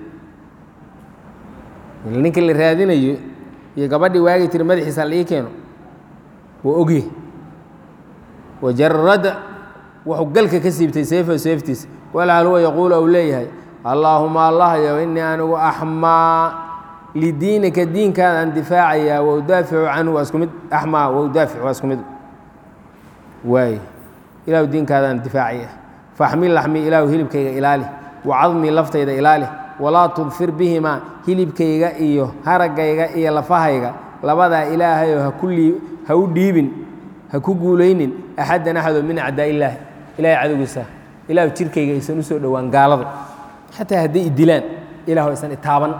ninkii la raadinayo iyo gabadhii waagi tiri madaxiisa la ii keeno wuu ogye wajarada wuxuu galka ka siibtay seefo seeftiisa walhal huwa yaquulu ou leeyahay allaahuma allahyo inii anigu axmaa lidiinika diinkaadaan difaacayaa waudaaficu canhu waa isku mid axmaa waudaafic waa isku mid waay ilahu diinkaadaan difaacaya faxmil laxmii ilaahu hilibkayga ilaali wacadmii laftayda ilaali walaa tudfir bihimaa hilibkayga iyo haraggayga iyo lafahayga labadaa ilaahayoo hakulii ha u dhiibin ha ku guulaynin axaddan axadoo min acdaa illaahi ilahay cadowgiisa ilahu jirkayga aysan u soo dhowaan gaaladu xataa hadday idilaan ilahu aysan itaaban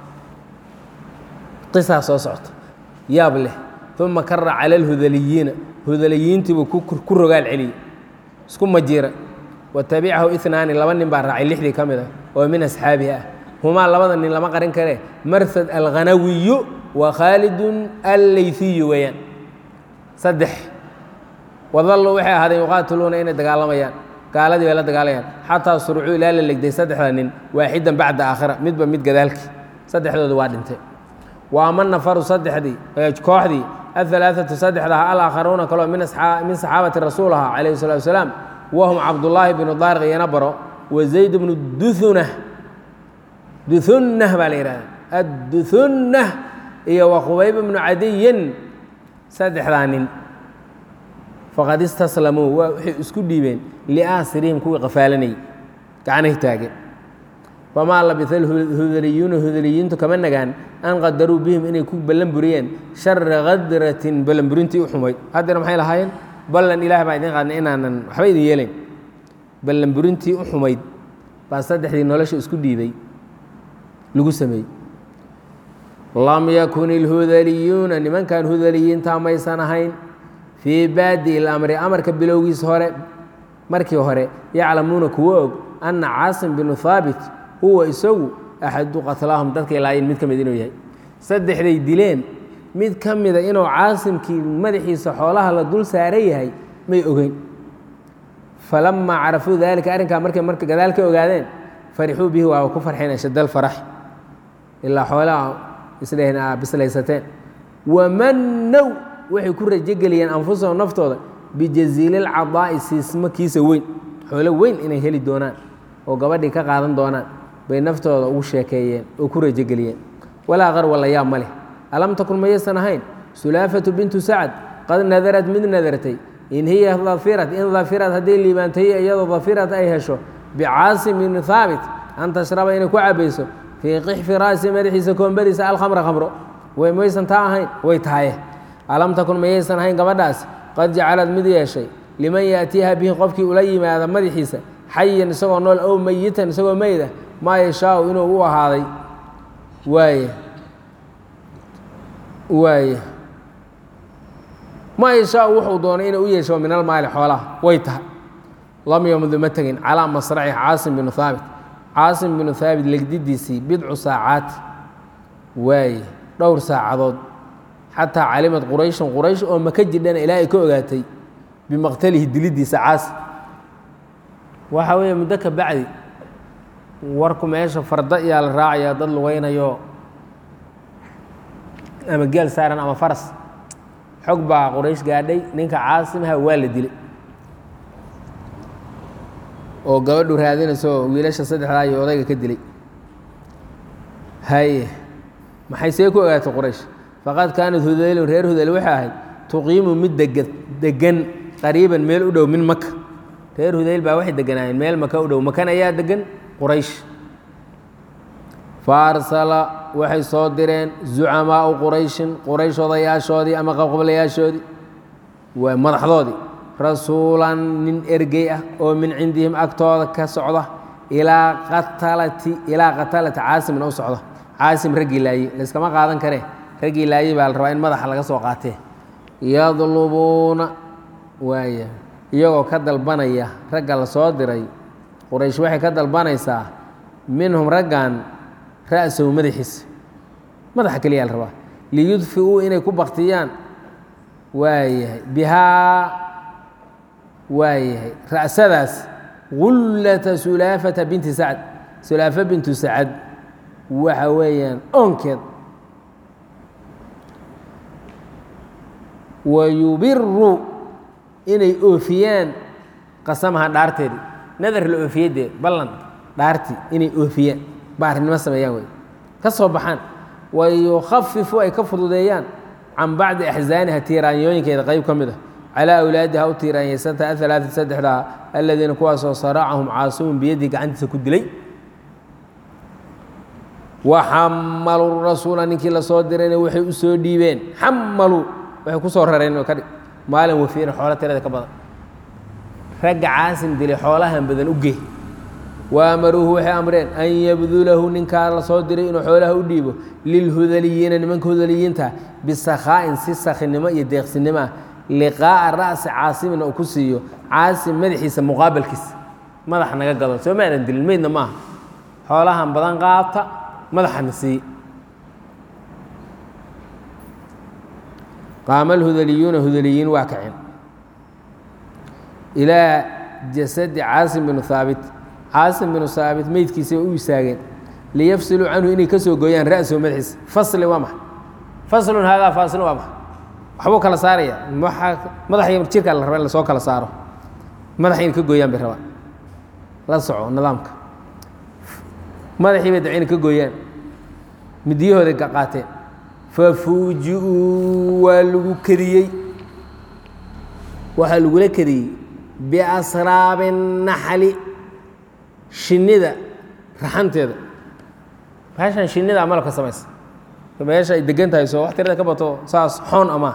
qisaa soo socota yaab leh uma kara cala alhudaliyiina hudaliyiintiibuu ku rogaal celiyey isku majiira watabicahu inaani laba nin baa raacay lixdii ka mid ah oo min asxaabihi ah humaa labada nin lama qarin karee marsad alkhanawiyu wa khaalidun alleyfiyu weeyaan saddex wadallu waxay ahaadeen yuqaatiluuna inay dagaalamayaan gaaladii bay la dagaalamayaan xataa surucuu ilaa la legday saddexda nin waaxidan bacda aakhira midba mid gadaalkii saddexdooda waa dhintay wa ama nafaru saddexdii kooxdii ahalaaatu saddexdaha alaakharuuna kaloo min saxaabati rasuul aha calayhi salatu wasalaam wahum cabdullaahi bnu daariq iyo nabaro wa zayd bnu duhunah duhunnah baa la yidhahda adduhunnah iyo wa qubayb bnu cadiyin saddexdaa nin faqad istaslamuu waa waxay isku dhiibeen liaasirihim kuwii qafaalanayay gacnahi taageen famaa labisa hudaliyuuna hudaliyiintu kama nagaan an qadaruu bihim inay ku ballan buriyeen shara kadratin ballanburintii u xumayd haddana maxay lahaayeen ballan ilaah baa idin qaadnay inaanan waxba idin yeelayn ballanburintii u xumayd baa saddexdii nolosha isku dhiibay lagu sameeyey lam yakun ilhudaliyuuna nimankan hudaliyiinta maysan ahayn fii baadi ilamri amarka bilowgiis hore markii hore yaclamuuna kuwa og anna caasim binu haabit huwa isagu axadu qatlaahum dadkay laayeen mid ka mid inuu yahay saddexday dileen mid ka mida inuu caasimkii madaxiisa xoolaha la dul saaran yahay may ogeyn falamaa carafuu daalika arrinkaa markay marka gadaal ka ogaadeen farixuu bihi waa ku farxeen ashadal farax ilaa xoolaha isdheheen aa bislaysateen wamannow waxay ku rajogeliyeen anfusahum naftooda bijaziililcadaa'i siismo kiisa weyn xoolo weyn inay heli doonaan oo gabadhii ka qaadan doonaan bay naftooda ugu sheekeeyeen oo ku rajogeliyeen walaa qarwa la yaab ma leh alam takun mayaysan ahayn sulaafatu bintu sacad qad nadarad mid nadartay in hiya dafirat in dafirat hadday liibaantay iyadoo dafirat ay hesho bicaasim bni haabit an tashraba inay ku cabayso fii qixfi ra'si madaxiisa koombadiisa alkhamra khamro way maysan taa ahayn way tahaye alam takun mayaysan ahayn gabadhaas qad jacalad mid yeeshay liman yaatiiha bihi qofkii ula yimaada madaxiisa xayan isagoo nool ow meyitan isagoo meyda maa yashaau inuu u ahaaday waaye waaye maa yashaau wuxuu doonay inuu u yeesho min almaali xoolaha way tahay lam yamdu ma tegin calaa masraci caasim binu haabit caasim binu haabit legdidiisii bidcu saacaati waaye dhowr saacadood xataa calimad qurayshan quraysh oo maka jidhana ilaa ay ka ogaatay bimaqtalihi dilidiisa caasim waxaa weeye muddo ka bacdi warku meesha farda iyaa la raacayaa dad lugaynayo ama geel saaran ama faras xog baa quraysh gaadhay ninka caasimaha waa la dilay oo gabadhu raadinayso wiilasha saddexdaa iyo odayga ka dilay haye maxay see ku ogaatay quraysh faqad kaanat hudaylun reer hudayl waxay ahayd tuqiimu mid dega degan qariiban meel u dhow min maka reer hudayl baa waxay deganaayeen meel maka u dhow makan ayaa degan quraysh faarsala waxay soo direen zucamaau qurayshin quraysh odayaashoodii ama qabqablayaashoodii waa madaxdoodii rasuulan nin ergey ah oo min cindihim agtooda ka socda ilaa qatalati ilaa qatalati caasimin u socda caasim raggii laaye layskama qaadan karee raggii laaye baa la rabaa in madaxa laga soo qaatee yadlubuuna waaya iyagoo ka dalbanaya ragga la soo diray quraysh waxay ka dalbanaysaa minhum raggan ra'sahu madaxiisa madaxa keliyaa la rabaa liyudfi'uu inay ku baktiyaan waayahay bihaa waayahay ra'sadaas gullata sulaafata binti sacd sulaafa bintu sacad waxa weeyaan oonkeed wayubiru inay oofiyaan qasamaha dhaarteedii nadar la oofiyadee ballan dhaartii inay oofiyaan baarinimo sameeyaan wey ka soo baxaan wayukhafifu ay ka fududeeyaan can bacdi axzaaniha tiiraanyooyinkeeda qayb ka mid a calaa awlaadiha u tiiraanyaysanta aalaaa saddexdaa aladiina kuwaasoo saracahum caasimun biyadii gacantiisa ku dilay waxamaluu rasuula ninkii lasoo dirayna waxay u soo dhiibeen xamaluu waxay ku soo rareen oo kadhig maalin wafiiran xoolo tirada ka badan ragga caasim dilay xoolahan badan u gey waamaruuhu waxay amreen an yabdulahu ninkaa la soo diray inuu xoolaha u dhiibo lilhudaliyiina nimanka hudaliyiinta bisakhaa'in si sakhinimo iyo deeqsinimo ah liqaa'a ra'si caasimin uu ku siiyo caasim madaxiisa muqaabalkiisa madaxa naga gado soo maadan dilin meydna maaha xoolahan badan qaata madaxana sii qaama alhudaliyuuna hudaliyiin waa kaceen ilaa jasadi caasim binu haabit caasim binu haabit meydkiisa u istaageen liyafsiluu canhu inay ka soo gooyaan ra'sahu madaxiisa fasli waa maxa faslun haadaa faasilun waa maxa waxbuu kala saaraya madaxa jirkaa la raba in lasoo kala saaro madaxa inay ka gooyaan bay rabaan la soco nidaamka madaxii bay dabcina ka gooyaan midiyahooday qaateen fafuuji-uu waa lagu kediyey waxaa lagula kediyey biasraabi naxli shinnida raxanteeda meeshan shinnida malabka samaysa meesha ay degan tahay soo wax tirada ka bato saas xoon amaa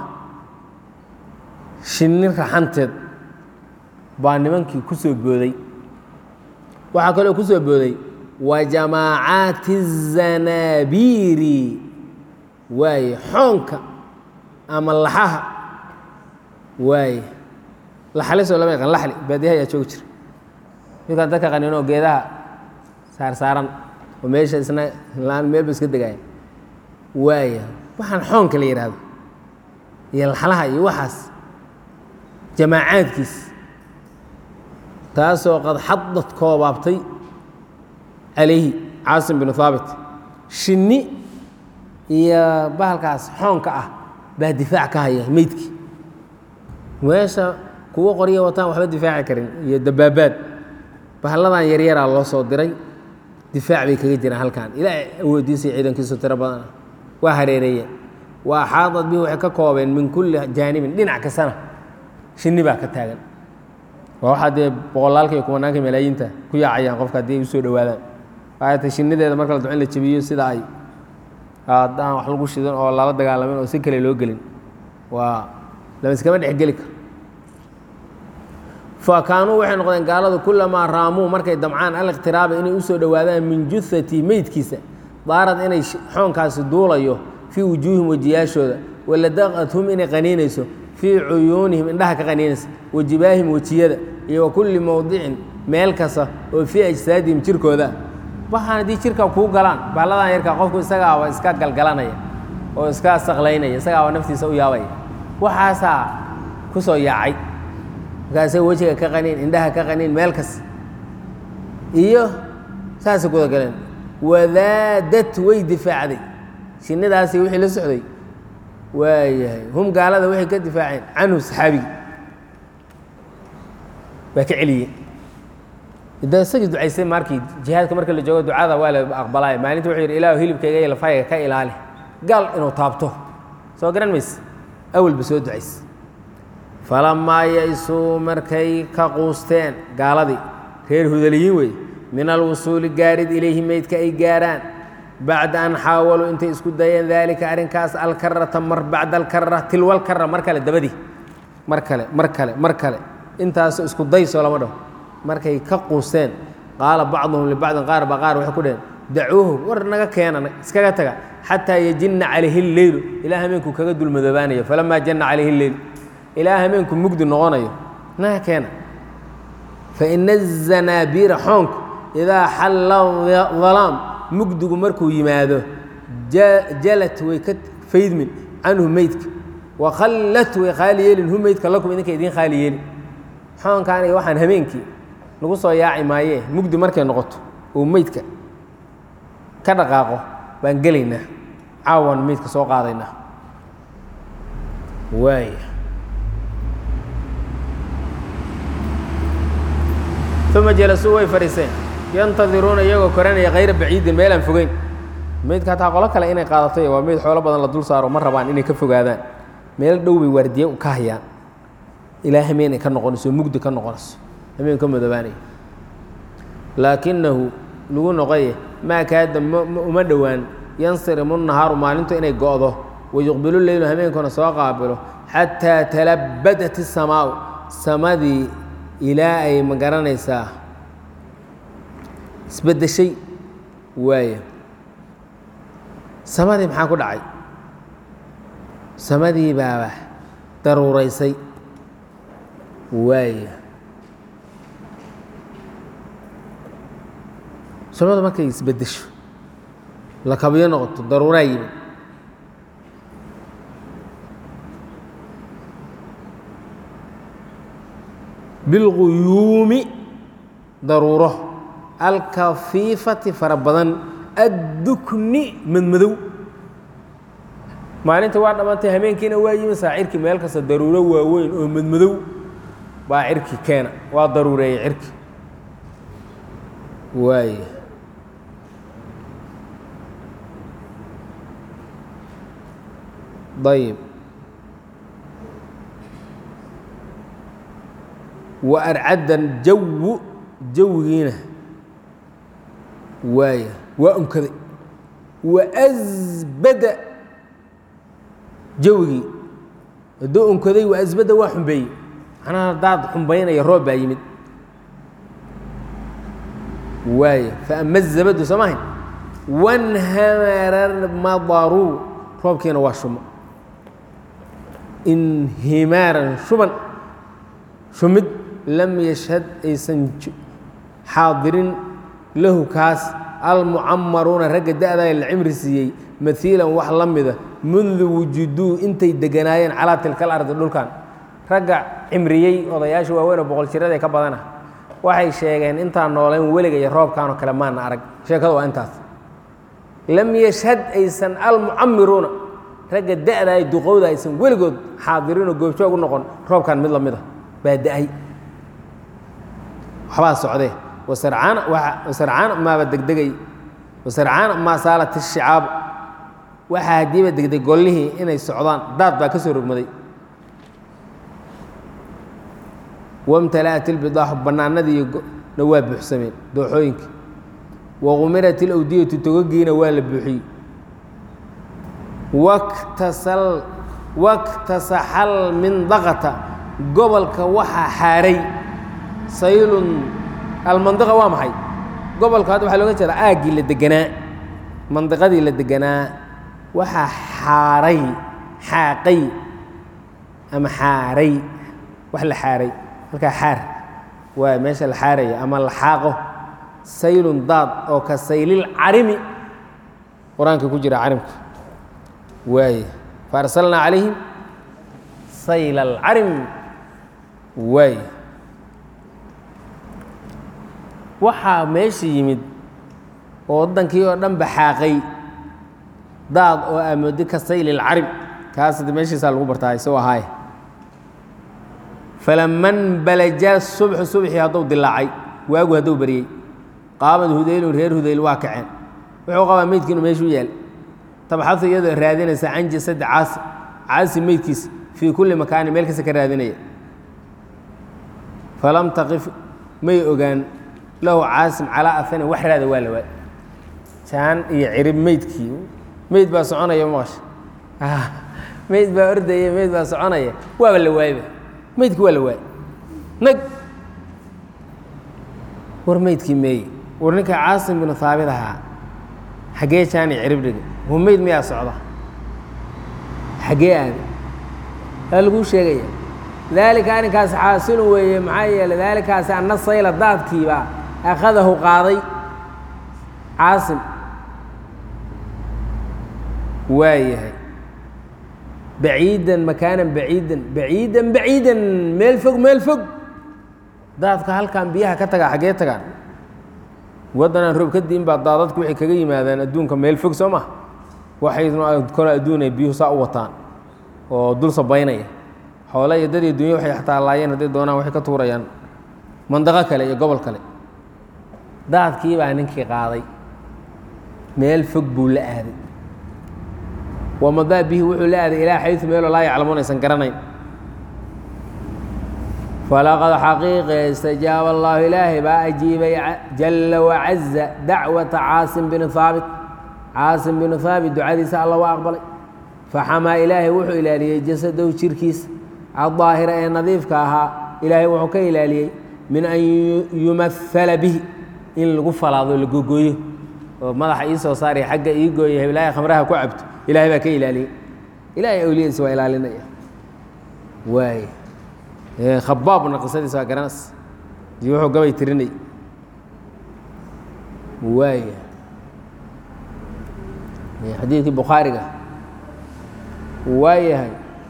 shinni raxanteed baa nimankii ku soo booday waxaa kaloo ku soo booday wa jamaacaati الzanaabiiri waaye xoonka ama laxaha waaye laxalisoo lama yaqaan laxli baadiyaha ayaa joogi jira midkaan dadka qaniinoo geedaha saarsaaran oo meesha isna laan meelba iska degaaya waaya waxaan xoonka la yidhaahdo iyo laxlaha iyo waxaas jamaacaadkiis taasoo qad xadad koobaabtay calayhi caasim binu haabit shinni iyo bahalkaas xoonka ah baa difaac ka haya meydkii meesha kuwo qorya wataan waxba difaaci karin iyo dabaabaad bahalladan yaryaraa loo soo diray difaac bay kaga jiraan halkan ilaa awoodiisa iyo ciidankiisu tiro badan ah waa hareereeyeen wa axaadad bihi waxay ka koobeen min kulli jaanibin dhinac kastana shinni baa ka taagan waa waxaa dee boqolaalka iyo kumanaanka malaayiinta ku yaacayaan qofka haddii ay usoo dhowaadaan waata shinnideeda marka la duco in la jabiyo sida ay haddaan wax lagu shidan oo lala dagaalamin oo si kale loo gelin waa lama iskama dhexgeli karo fa kaanuu waxay noqdeen gaaladu kulamaa raamuu markay damcaan aliqtiraaba inay usoo dhowaadaan min juhati meydkiisa daarad inay xoonkaasi duulayo fii wujuuhim wejiyaashooda waladaqathum inay qaniinayso fii cuyuunihim indhaha ka qaniinaysa wajibaahim wejiyada iyo wa kulli mowdicin meel kasta oo fii ajsaadihim jirkooda waxaan haddii jirka kuu galaan bahalladan yarkaa qofku isagaaba iska galgalanaya oo iska saqlaynaya isagaaba naftiisa u yaabaya waxaasaa ku soo yaacay markaasay wejiga ka qaniin indhaha ka qaniin meel kasta iyo saasay kuda galeen wadaadad way difaacday shinnidaasi wixii la socday waayahay hum gaalada waxay ka difaaceen canhu saxaabigi waa ka celiyeen de isagii ducaystay markii jihaadka marka la joogo ducada waa la aqbalaya maalinta wuxuu yidhi ilaahu hilibkayga iyo lafayga ka ilaali gaal inuu taabto soo garan mayse awalba soo ducayse falamaa ya-isuu markay ka quusteen gaaladii reer hudaliyiin wey min alwusuuli gaarid ilayhi meydka ay gaaraan bacda an xaawaluu intay isku dayeen daalika arrinkaas alkarata mar bacda alkara tilwalkara mar kale dabadii mar kale mar kale mar kale intaas isku daysoo lama dhaho markay ka quusteen qaala bacduhum libacdin qaar ba qaar waxay ku dheheen dacuuhu war naga keena iskaga taga xataa yajinna calayhi lleylu ilaa hameenku kaga dulmadoobaanayo falamaa janna calayhi lleylu ilaa hameenku mugdi noqonayo naga keena faina azanaabiira xoonku idaa xalla dalaam mugdigu markuu yimaado jalat way ka faydmin canhu meydka wakhallat way khaali yeelin hu meydka lakum idinka idiin khaali yeelin xoonkaaniga waxaan habeenkii nagu soo yaaci maayee mugdi markay noqoto uu meydka ka dhaqaaqo baan gelaynaa caawan meydka soo qaadaynaa waaya uma jalasuu way fadhiiseen yantadiruuna iyagoo koranaya kayra baciidin meelaan fogeyn meydka hataa qolo kale inay qaadato waa meyd xoolo badan la dul saaro ma rabaan inay ka fogaadaan meel dhow bay waardiye ka hayaan ilaa hameen ay ka noqonayso mugdi ka noqonayso hameen ka madoobaanaya laakinahu lagu noqoye maa kaada uma dhowaan yansirimu nahaaru maalintu inay go'do wayuqbilu leylu hameenkuna soo qaabilo xataa talabadat isamaau samadii ilaa ay ma garanaysaa isbeddeshay waaya samadii maxaa ku dhacay samadii baaba daruuraysay waaya samadu markay isbeddesho la kabyo noqoto daruuraa yimid bilquyuumi daruuro alkafiifati fara badan addukni madmadow maalinta waa dhammaantay hameenkiina waa yimi saacirkii meel kasta daruuro waaweyn oo madmadow baa cirki keena waa daruureeyey cirki waay ayib wa arcaddan jawu jawigiina waaya waa unkaday wa asbada jawigii hadduu unkaday wa asbada waa xumbeeyey macnaha daad xumbaynaya roob baa yimid waaya faama zabadu soo mahayn wanhamara madaru roobkiina waa shumo inhimaaran shuban shumid lam yashhad aysan xaadirin lahu kaas almucamaruuna ragga da-daa la cimri siiyey maiilan wax la mida mundu wujuduu intay deganaayeen calaa tilka alardi dhulkan ragga cimriyey odayaasha waaweyn oo boqol jirada ka badana waxay sheegeen intaan noolayn weliga iyo roobkanoo kale maana arag sheekadu waa intaas lam yashhad aysan almucamiruuna ragga da-da ay duqowda aysan weligood xaadirinoo goobjoog u noqon roobkan mid lamid a baa da-ay waxbaa socdee wasarcaana wasarcaana maaba degdegay wasarcaana maa saalat ishicaabu waxaa haddiiba degday gollihii inay socdaan daad baa ka soo rogmaday wamtala'at ilbidaaxu bannaanadiina waa buuxsameen dooxooyinka waqumirat ilawdiyatu togogiina waa la buuxiyey waktasal waktasaxal mindaqata gobolka waxaa xaaray saylun almandiqa waa maxay gobolka hadda waxaa looga jeedaa aaggii la deganaa mandiqadii la deganaa waxaa xaaray xaaqay ama xaaray wax la xaaray halkaa xaar waa meesha la xaaraya ama la xaaqo saylun daad oo ka saylil carimi qur-aanka ku jira carimka waaye faarsalnaa calayhim sayl alcarim waaye waxaa meesha yimid oo waddankii oo dhan ba xaaqay daad oo amoodi ka sayl ilcarim kaas de meeshiisaa lagu bartaa isagoo ahaaye falaman balaja subxu subxii hadduu dilaacay waagu hadduu baryey qaamad hudaylun reer hudayl waa kaceen wuxuu qabaa meydkiinu meeshuu yaal tabxadu iyadoo raadinaysa can jasadi caasi caasi meydkiisa fii kulli makaanin meel kasta ka raadinaya falam taqif may ogaan lahu caasim calaa ahanin wax raada waa la waay jaan iyo cirib meydkii meyd baa soconaya maqasha meyd baa ordaya meyd baa soconaya waaba la waayba meydki waa la waay nag war meydkii meeye war ninka caasim binu haabit ahaa xaggee jaani cirib dhiga hu meyd miyaa socda xaggee aada aa laguu sheegaya daalika arrinkaasi xaasilun weeye maxaa yeeley daalikaasi anna sayla daadkiibaa akhadahu qaaday caasim waa yahay baciidan makaanan baciidan baciidan baciidan meel fog meel fog daadka halkan biyaha ka tagaa xaggee tagaan waddanaan roob ka diin baa daadadku waxay kaga yimaadaan adduunka meel fog soo maha waxaydna kole adduunay biyuhu saa u wataan oo dul sabaynaya xoole iyo dad iyo dunya waxay xataa laayeen hadday doonaan waxay ka tuurayaan mandaqo kale iyo gobol kale daadkii baa ninkii qaaday meel fog buu la aaday wamadaa bihi wuxuu la aaday ilaa xayu meeloo laa yaclamuun aysan garanayn falaqad xaqiiqe istajaaba allahu ilaahay baa ajiibay jalla wacaza dacwata caasim bini haabit caasim binu haabit ducadiisa alla waa aqbalay faxamaa ilaahay wuxuu ilaaliyey jasadow jirkiisa addaahira ee nadiifka ahaa ilaahay wuxuu ka ilaaliyey min an yumahala bihi in lagu falaado la gogooyo oo madaxa ii soo saaraya xagga ii gooya heblaaha khamraha ku cabto ilahay baa ka ilaaliyey ilahay awliyadiisa waa ilaalinaya waay khabaabna qisadiisa waa garanas dii wuxuu gabay tirinay waaya xadiidkii bukhaariga waa yahay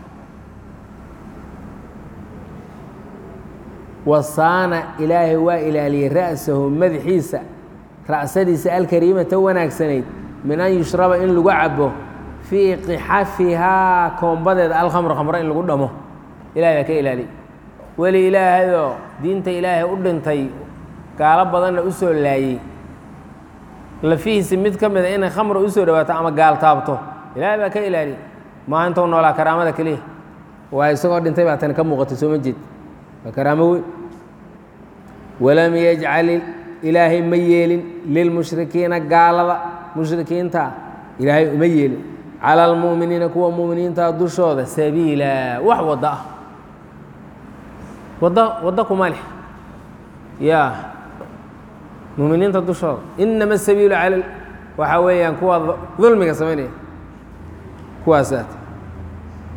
wasaana ilaahay waa ilaaliyey ra'sahu madaxiisa ra'sadiisa alkariimata wanaagsanayd min an yushraba in lagu cabo fii qixafihaa koombadeeda alkhamr khamro in lagu dhamo ilahay baa ka ilaaliyey weli ilaahayoo diinta ilaahay u dhintay gaalo badanna u soo laayey lafihiisi mid ka mida inay khamra u soo dhawaato ama gaal taabto ilaahay baa ka ilaaliyey maa intou noolaa karaamada keliya waa isagoo dhintay baa tani ka muuqatay soo ma jeed waa karaamo weyn walam yajcal ilaahay ma yeelin lilmushrikiina gaalada mushrikiinta ilaahay uma yeelin cala almu'miniina kuwa mu'miniinta dushooda sabiila wax waddo ah waddo waddo kuma leh ya muminiinta dushooda inama asabiilu cala waxaa weeyaan kuwa dulmiga samaynaya kuwaasaat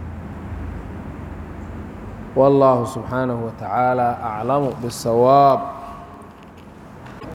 والله سبحانه وتعالى أعلم بالصواب